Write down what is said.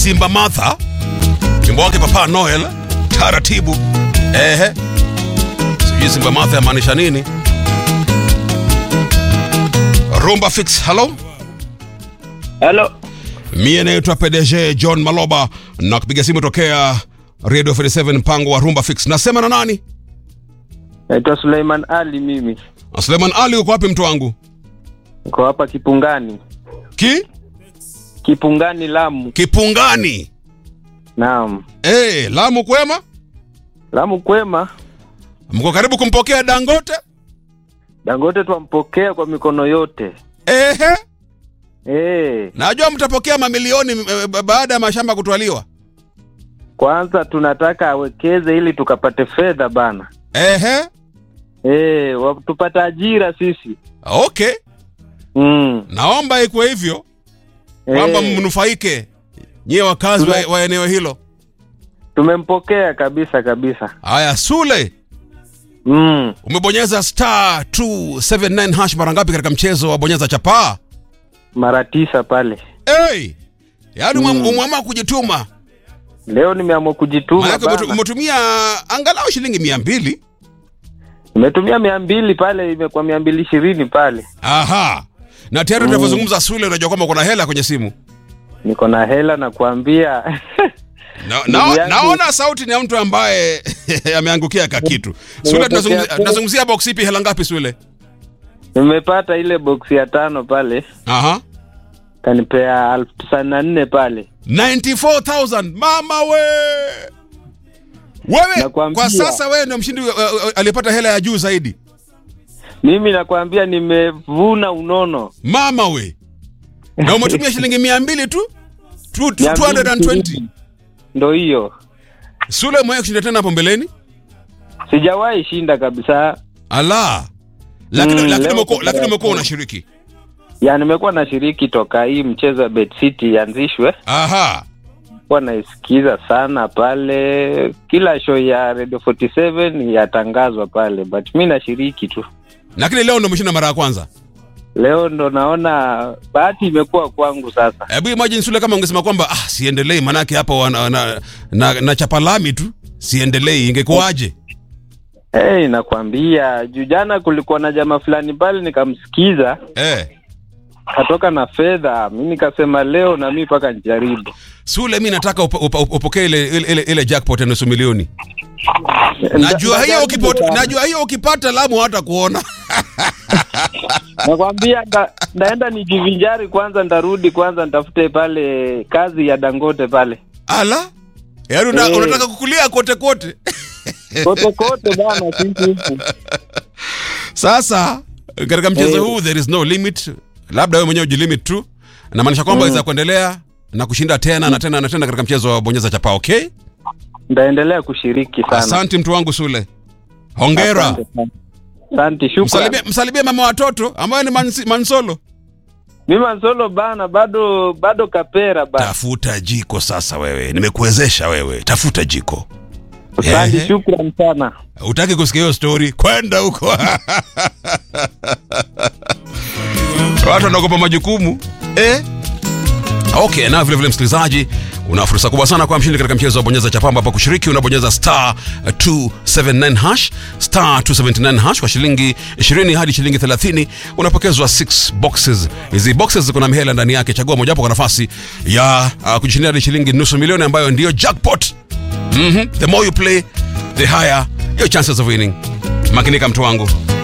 Simba Martha, wimbo wake Papa Noel, taratibu. Ehe, sijui Simba Martha yamaanisha nini? Rumba Fix, hello. Hello. Mie naitwa PDG John Maloba na kupiga simu tokea Radio 47 mpango wa Rumba Fix. Nasema na nani? Naitwa Suleiman Ali mimi. Suleiman Ali, uko wapi mtu wangu? Niko hapa Kipungani. Ki? Kipungani Lamu. Kipungani. Naam. Eh, Lamu kwema? Lamu kwema. Mko karibu kumpokea Dangote? Dangote twampokea kwa mikono yote. Ehe. Eh, Najua mtapokea mamilioni eh, ba- baada ya mashamba kutwaliwa. kwanza tunataka awekeze ili tukapate fedha bana. Ehe. Eh, wa- tupate ajira sisi. Okay. Mm. Naomba ikuwe hivyo kwamba Eh, mnufaike nyie wakazi wa, wa eneo hilo. tumempokea kabisa kabisa. Haya, Sule, Mm. umebonyeza star 279 hash mara ngapi katika mchezo wa bonyeza chapaa? Mara tisa pale. Hey! Yaani Mm. mm. umeamua kujituma. Leo nimeamua kujituma Maana umetu- bana. umetumia angalau shilingi mia mbili. Nimetumia mia mbili pale, imekuwa mia mbili ishirini pale. Aha. Na tayari Mm. tunavyozungumza Sule, unajua kwamba kuna hela kwenye simu. Niko na hela na kuambia Na, Ndugu na, yangu- naona sauti ni ya mtu ambaye ameangukia kakitu. Sule, Nimepokea tunazungumzia tu. tunazungumzia box ipi, hela ngapi Sule? nimepata ile boksi ya tano pale, Aha. kanipea elfu tisini na nne pale. 94,000 mama we wewe Nakwambia. kwa sasa wewe ndio mshindi uh, uh, aliyepata hela ya juu zaidi Mimi nakwambia nimevuna unono. mama we na umetumia shilingi mia mbili tu Tu- tu- Mia mbili 220 ishirini. Ndo hiyo, sule mwenye kushinda tena hapo mbeleni sijawahi shinda kabisa. ala lakini Mm, lakini leo umekuwa- kwa lakini mara umekuwa ya unashiriki Ya nimekuwa nashiriki toka hii mchezo wa Bet City ianzishwe, aha kuwa naisikiza sana pale, kila show ya Radio 47 yatangazwa pale, but mi nashiriki tu. lakini leo ndo umeshinda mara ya kwanza Leo ndo naona bahati imekuwa kwangu sasa. hebu imagine sule kama ungesema kwamba ah siendelei manake hapa wana- na, na, na chapa lami tu siendelei ingekuwaje Hey, nakwambia juu jana kulikuwa na jamaa fulani pale nikamsikiza eh katoka na fedha, mi nikasema leo na mi mpaka nijaribu. Sule, mi nataka upo- upo- upokee ile, ile, ile, ile jackpot ya nusu milioni. Nda- Najua hiyo ndajaribu ukipata, sana. najua hiyo ukipata Lamu hata kuona. Nakwambia nda- ndaenda nijivinjari kwanza, ndarudi kwanza nitafute pale kazi ya Dangote pale Ala, yaani una, Eh. unataka kukulia kote kote. kote kote bana, sisi huku. Sasa katika mchezo Eh. huu there is no limit, labda wewe mwenyewe ujilimit tu, namaanisha kwamba waweza kuendelea na kushinda tena na tena na tena katika mchezo wa bonyeza chapa. Okay, Ndaendelea kushiriki sana. asante mtu wangu Sule, hongera. Asante sana. Asante, shukran. Msalimie, msalimie mama watoto ambaye ni mansi, Mansolo. Mimi Mansolo bana, bado bado kapera bana. Tafuta jiko sasa, wewe nimekuwezesha wewe, tafuta jiko. Asante, Ehe. shukran sana. Utaki kusikia hiyo story? Kwenda huko. Watu wanaogopa majukumu eh? Okay, na vile vile msikilizaji, una fursa kubwa sana kwa mshindi katika mchezo wa bonyeza chapa, ambapo kushiriki unabonyeza star 279 hash star 279 hash kwa shilingi 20 hadi shilingi 30 unapokezwa 6 boxes. Hizi boxes ziko na mihela ndani yake, chagua mojawapo kwa nafasi ya uh, kujishindia hadi shilingi nusu milioni ambayo ndiyo jackpot. Mhm. The more you play, the higher your chances of winning. Makinika mtu wangu.